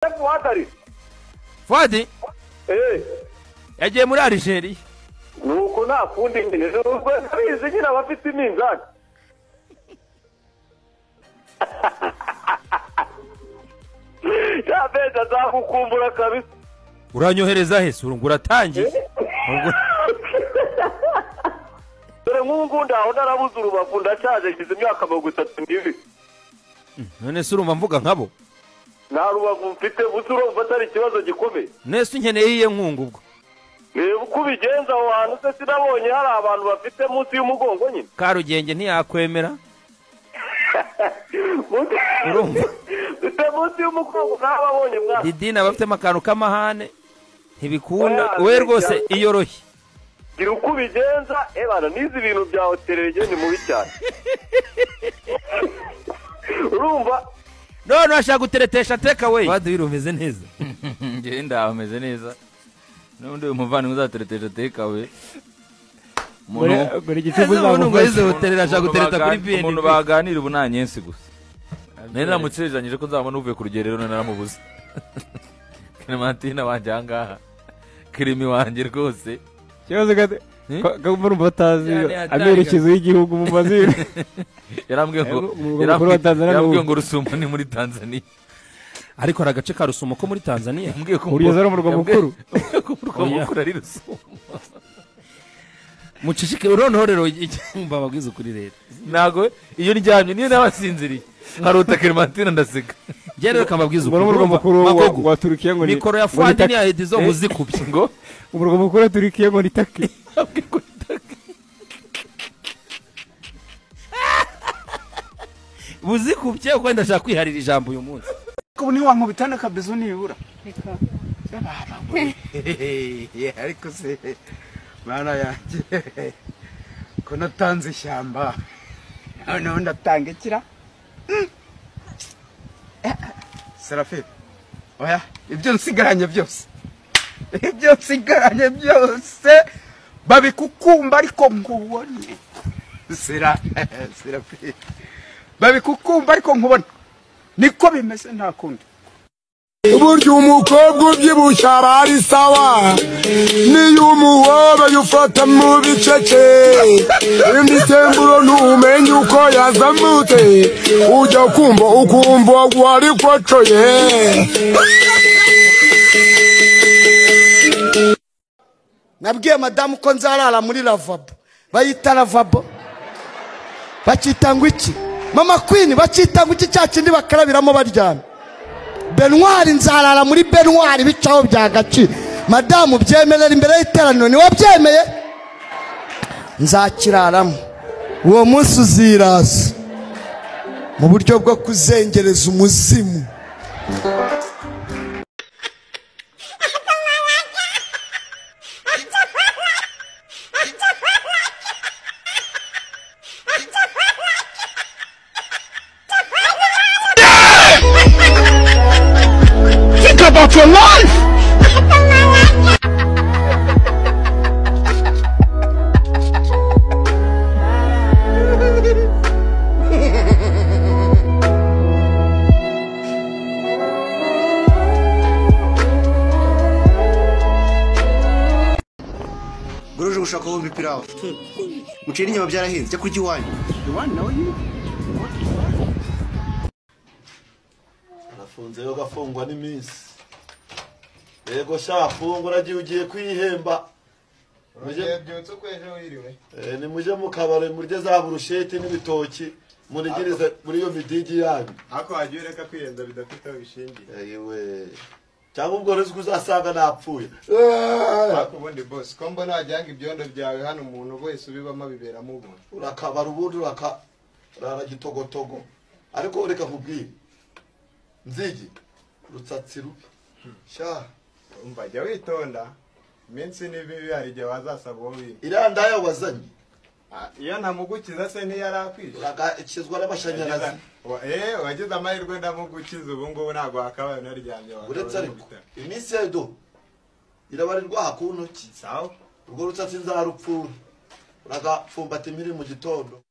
Sefu Watari Fuadi eh yagiye muri Algeria nuko nta kundi nyine ubwo abizi nyine abafite iminzani ya mezi azagukumbura kabisa uranyohereza he sura ngo uratangiye dore nk'ubu ngubu ndaho narabuze urubavu ndashaje ngize imyaka mirongo itatu n'ibiri none se urumva mvuga nkabo nta rubavu mfite gusa urumva atari ikibazo gikomeye nese unkeneye iyihe nkunga ubwo reba uko ubigenza aho hantu se sinabonye hari abantu bafite munsi y'umugongo nyine karugenge ntiyakwemera Munsi- urumva mfite munsi y'umugongo ntababonye mwana didine aba afitemo akantu k'amahane ntibikunda Oya, wowe rwose bijya- iyoroshye gira uko ubigenza ebana n'izi bintu bya hotererege ni mubi cyane urumva none urashaka guteretesha teka we fuadi wirumeze neza ngenda ameze neza n'undi muvandimwe uzatereteje tekawe buri ese gitego umuntu ngo yize uzamuka hotelera ashaka gutereta kuri umuntu bnb baganira ubu nta nyensi gusa nari namucereranyije ko nzabona uvuye ku rugerero none naramubuze clementine wanjye aha ngaha kirimi wanjye rwose ikibazo Hmm? kagomba urumva batazi Cyane hatanga. amerekezo y'igihugu mu mazina yarambwiye ngo Umugabo mukuru wa yarambwiye- Tanzania ni yarambwiye ubu. ngo rusumo ni muri tanzaniya ariko hari agace ka rusumo ko muri tanzania yambwiye ko Uriya ari umurwa yambwiye- mukuru. yambwiye ko umurwa Oya. mukuru ari rusumo mucishike uronorero icyumba ababwiza ukuri rero ntabwo iyo ndyamye niyo nabasinziriye harota clementine ndaseka njye rero kamabwiza ubwo ni umurwa urumva? mukuru wa- Magogo, wa turukiya ngo ni mikoro ya ngo ni fuadi taki. niya edizo Eh? uzikubye ngo umurwa mukuru wa turukiya ngo ni taki yambwiye ko itaka buzikubye kuko ndashaka kwiharira ijambo uyu munsi ubu ntiwankubitana kabezo nibura Reka. Hehehe, ariko se mana yanjye ko natanze ishyamba noneho ndatanga ikira Mm. Eh, serafi oya ibyo nsigaranye byose ibyo nsigaranye byose babikukumba ariko nkubone sera serafi babikukumba ariko nkubone niko bimeze nta kundi Burya umukobwa ubyibushye aba ari sawa Niyo umuhobe ufata mu bicece Imisemburo ntumenye uko yazamutse Ujya kumva ukumva wari kocoye nabwiye madamu ko nzarara muri lavabo bayita lavabo bakita ngo iki mama kwini bakita ngo iki cya kindi bakarabiramo baryamye benwari nzarara muri benwari bicaho byagaciro madamu byemerera imbere y'iteraniro ntiwabyemeye nzakiraramo uwo munsi uziraza mu buryo bwo kuzengereza umuzimu Goruje gushaka wumva ipirawu. Mucira inyama byarahenze, jya kurya iwanyu. arafunze yo agafungwa n'iminsi yego sha fungura igihe ugiye kwihemba Mujye- Eh, nimujye mu kabari murye za burusheti n'ibitoki murigirize muri iyo midigi yanyu Ako wagiye ureka kwiyenda bidafite aho bishingiye ewe cyangwa ubwo ruzi ko uzasanga napfuye Ako ubundi boss ko mbona wajyanga ibyondo byawe hano umuntu wese ubibamo biberamo ubuntu urakabara ubundi urakarara gitogotogo ariko reka nkubwire nzigi rutsatsi rubi sha Umva jya witonda iminsi ni mibi hari igihe wazasaba uwo wimba iriya ndaya wazanye Ah, iyo ntamugukiza se ntiyarakwisha uragakizwa n'amashanyarazi Eh, wagize amahirwe ndamugukiza ubu ngubu ntabwo wakabaye unaryamye wakaba uretse uri mu ariko bitaro. iminsi ya do irabarirwa hakuno ki sawa urwo rutsatsi nzarupfura uragapfumbata impiri mu gitondo